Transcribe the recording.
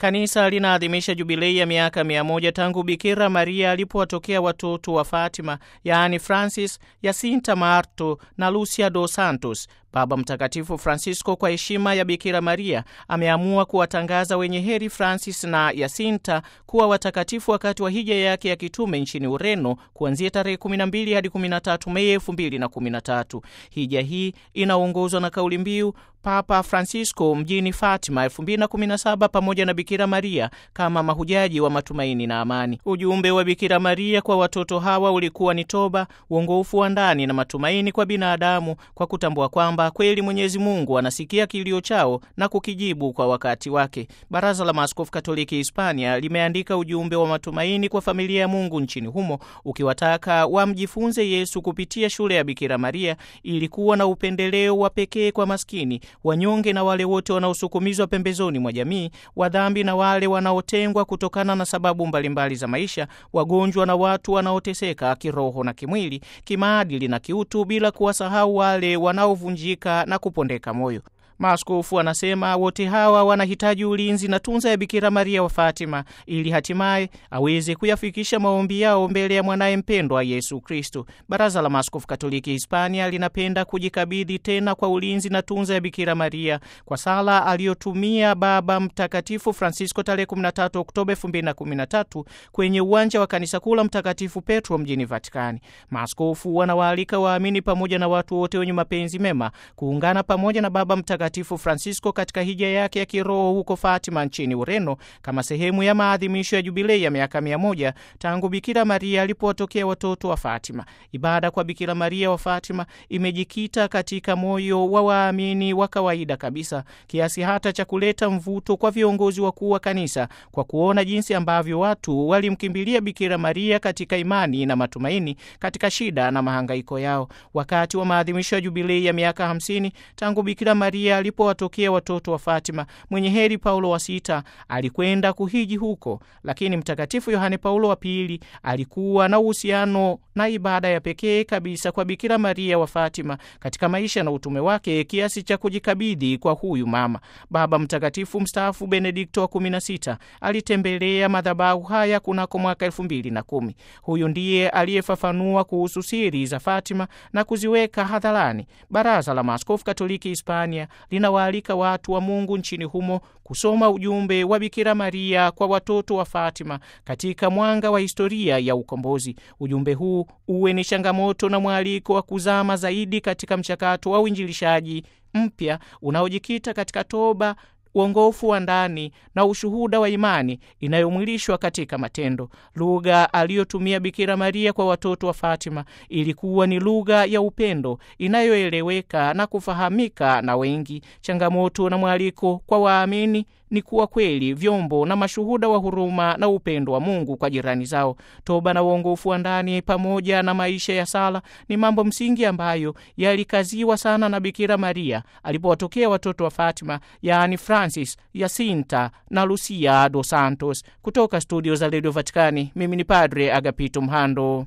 Kanisa linaadhimisha jubilei ya miaka mia moja tangu Bikira Maria alipowatokea watoto wa Fatima, yaani Francis, Jacinta Marto na Lucia dos Santos. Baba Mtakatifu Francisco kwa heshima ya Bikira Maria ameamua kuwatangaza wenye heri Francis na Jacinta kuwa watakatifu wakati wa hija yake ya kitume nchini Ureno kuanzia tarehe 12 hadi 13 Mei 2013. Hija hii inaongozwa na kauli mbiu Papa Francisco mjini Fatima 2017 pamoja na Bikira Maria kama mahujaji wa matumaini na amani. Ujumbe wa Bikira Maria kwa watoto hawa ulikuwa ni toba, uongofu wa ndani na matumaini kwa binadamu, kwa kutambua kwamba kweli Mwenyezi Mungu anasikia kilio chao na kukijibu kwa wakati wake. Baraza la Maaskofu Katoliki Hispania limeandika ujumbe wa matumaini kwa familia ya Mungu nchini humo, ukiwataka wamjifunze Yesu kupitia shule ya Bikira Maria ili kuwa na upendeleo wa pekee kwa maskini wanyonge na wale wote wanaosukumizwa pembezoni mwa jamii, wadhambi na wale wanaotengwa kutokana na sababu mbalimbali za maisha, wagonjwa na watu wanaoteseka kiroho na kimwili, kimaadili na kiutu, bila kuwasahau wale wanaovunjika na kupondeka moyo. Maaskofu anasema wote hawa wanahitaji ulinzi na tunza ya Bikira Maria wa Fatima ili hatimaye aweze kuyafikisha maombi yao mbele ya mwanaye mpendwa Yesu Kristo. Baraza la Maaskofu Katoliki Hispania linapenda kujikabidhi tena kwa ulinzi na tunza ya Bikira Maria kwa sala aliyotumia Baba Mtakatifu Francisco tarehe 13 Oktoba 2013 kwenye uwanja wa kanisa kuu la Mtakatifu Petro mjini Vatikani. Maaskofu wanawaalika waamini pamoja na watu wote wenye mapenzi mema kuungana pamoja na Baba Mtakatifu Francisco katika hija yake ya kiroho huko Fatima nchini Ureno kama sehemu ya maadhimisho ya jubilei ya miaka mia moja tangu Bikira Maria alipowatokea watoto wa Fatima. Ibada kwa Bikira Maria wa Fatima imejikita katika moyo wa waamini wa kawaida kabisa kiasi hata cha kuleta mvuto kwa viongozi wakuu wa kanisa kwa kuona jinsi ambavyo watu walimkimbilia Bikira Maria katika imani na matumaini katika shida na mahangaiko yao. Wakati wa maadhimisho ya jubilei ya miaka hamsini tangu Bikira Maria alipowatokea watoto wa Fatima, mwenye heri Paulo wa Sita alikwenda kuhiji huko, lakini Mtakatifu Yohane Paulo wa Pili alikuwa na uhusiano na ibada ya pekee kabisa kwa Bikira Maria wa Fatima katika maisha na utume wake kiasi cha kujikabidhi kwa huyu mama. Baba Mtakatifu mstaafu Benedikto wa 16 alitembelea madhabahu haya kunako mwaka elfu mbili na kumi. Huyu ndiye aliyefafanua kuhusu siri za Fatima na kuziweka hadharani. Baraza la Maaskofu Katoliki Hispania linawaalika watu wa Mungu nchini humo kusoma ujumbe wa Bikira Maria kwa watoto wa Fatima katika mwanga wa historia ya ukombozi. Ujumbe huu uwe ni changamoto na mwaliko wa kuzama zaidi katika mchakato wa uinjilishaji mpya unaojikita katika toba uongofu wa ndani na ushuhuda wa imani inayomwilishwa katika matendo. Lugha aliyotumia Bikira Maria kwa watoto wa Fatima ilikuwa ni lugha ya upendo inayoeleweka na kufahamika na wengi. Changamoto na mwaliko kwa waamini ni kuwa kweli vyombo na mashuhuda wa huruma na upendo wa Mungu kwa jirani zao. Toba na uongofu wa ndani pamoja na maisha ya sala ni mambo msingi ambayo yalikaziwa sana na Bikira Maria alipowatokea watoto wa Fatima, yaani Francis, Jacinta na Lucia dos Santos. Kutoka studio za Radio Vatikani, mimi ni Padre Agapito Mhando.